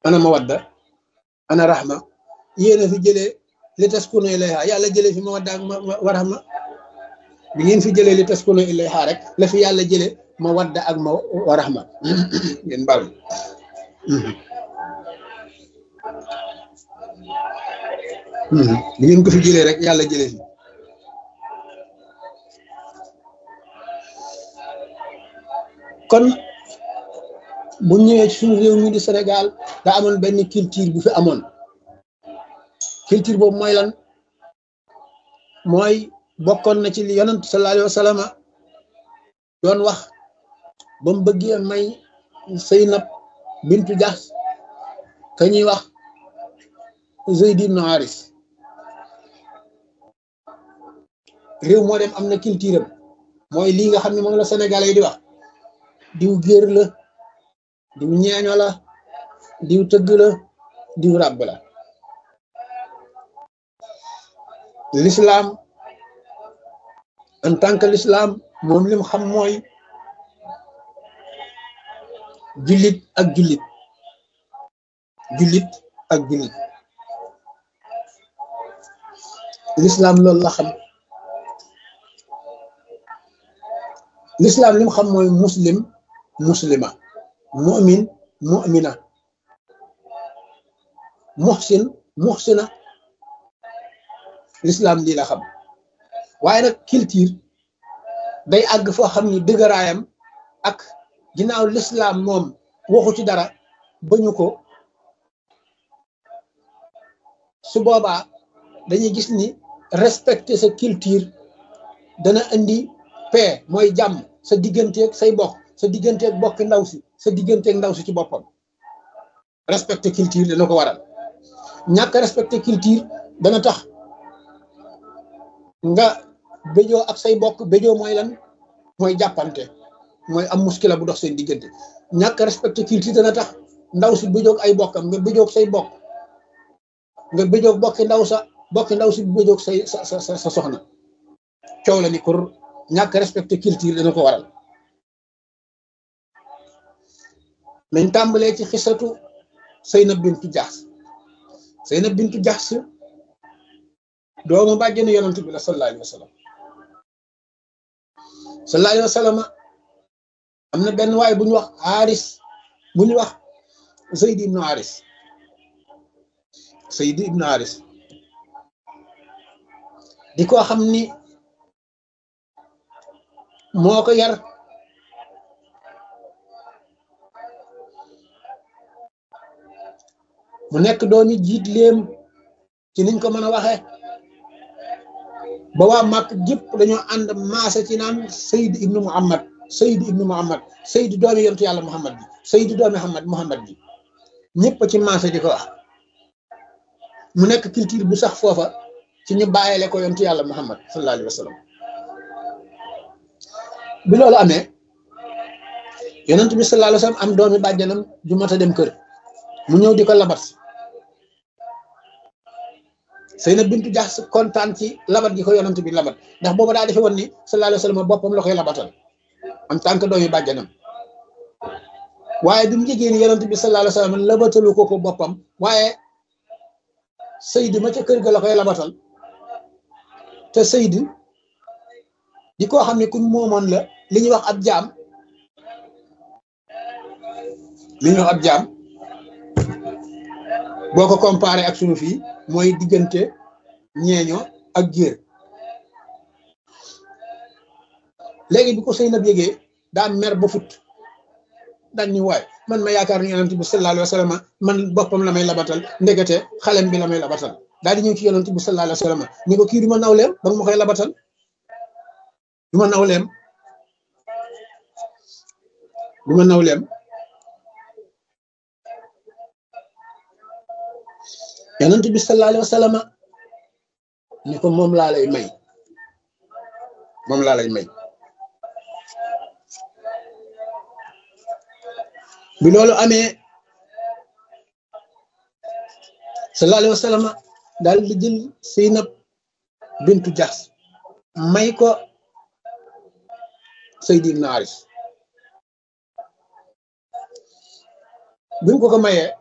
ana mawadda ana rahma yéen a fi jëlee li taskunu ilayha yàlla jëlee fi mawadda ak ma rahma bi ngeen fi jëlee li taskunu ilayha rek la fi yàlla jëlee mawadda ak ma wa rahma ngeen baal bi ngeen ko fi jëlee rek yàlla jëlee fi kon bu ñëwee ci suñu réew mi di Sénégal daa amoon benn culture bu fi amoon culture boobu mooy lan mooy bokkoon na ci li yonent sallallahu alayhi wa sallam doon wax ba mu bëggee may Zeynab bintu Jahsh ka ñuy wax Zayd ibn Haris réew moo dem am na culture am mooy lii nga xam ne moom la Sénégalais yi di wax diw géer la diw ñeeño la diw tëgg la diw ràbb la l'islam en tant que l'islam moom lim xam mooy jullit ak jullit jullit ak jullit l'islam loolu la xam l'islam lim xam mooy muslim muslima mu'min mu'mina muhsin muhsina l'islam lii la xam waaye nag culture day àgg foo xam ni dëgëraayam ak ginnaaw l'islam moom waxu ci dara bañu ko su boobaa dañuy gis ni respecter sa culture dana indi paix mooy jàmm sa digganteeg say bokk sa digganteeg bokki ndaw si sa digganteeg ndaw si ci boppam respecter culture dana ko waral ñàkk respecter culture dana tax nga béjoo ak say bokk béjoo mooy lan mooy jàppante mooy am muskila bu dox seen diggante ñàkk respecter culture dana tax ndaw si béjoog ay bokkam nga béjoog say bokk nga béjoog bokki ndaw sa bokki ndaw si béjoog say sa sa sa soxna coow la ni kur ñàkk respecter culture dana ko waral nañ tàmbalee ci xisatu Zeynab bintu Jahsh Zeynab bintu Jahsh doomu bàjjenu yonent bi la sallallahu alayhi wa sallam sallallahu alayhi wa sallam am na benn waay bu ñu wax Haris bu ñu wax Zayd ibnu Haris Zayd ibnu Haris di ko xam ni moo ko yar mu nekk doomi jiit léem ci niñ ko mën a waxee ba waa màkk gépp dañoo ànd maase ci naan Seyd ibnu Muhammad Seyd ibnu Muhammad Seyd doomi yontu yàlla Muhammad bi Seyd doomi Muhammad Muhammad bi ñëpp ci maase di ko wax mu nekk culture bu sax foofa ci ñu bàyyile ko yontu yàlla Muhammad sallallahu alayhi wa sallam bi loolu amee yonent bi sallallahu alayhi wa sallam am doomi bàjjanam ju mat a dem kër mu ñëw di ko labat Zeynab bintu Jahsh kontaan ci labat gi ko yonent bi labat ndax booba daa defe woon ni sallallahu alayhi wa sallam boppam la koy labatal en tant que doomi bàjjanam waaye bi mu jegee ni yonent bi sallallahu alayhi wa sallam labatalu ko ko boppam waaye Seydi ma ca kër ga la koy labatal te Seydi di koo xam ne kuñ moomoon la li ñuy wax ab jaam li ñuy wax ab jaam boo ko comparé ak sunu fii mooy diggante ñeeño ak géer léegi bi ko Zeynab yégee daa mer ba fut daan ni waay man ma yaakaar ni yonent bi sallallahu alayhi wa sallam man boppam la may labatal ndekete xalem bi la may labatal daal di ñëw ci yonent bi sallallahu alayhi wa sallam ni ko kii du ma nawleem ba ma koy labatal du ma nawleem du ma nawleem yonent bi sallallahu alayhi wa sallam ni ko moom laa lay may moom laa lay may bi loolu amee sallallahu alayhi wa sallam daal di jël Zeynab bintu Jahsh may ko Zayd ibn Haris bi mu ko ko mayee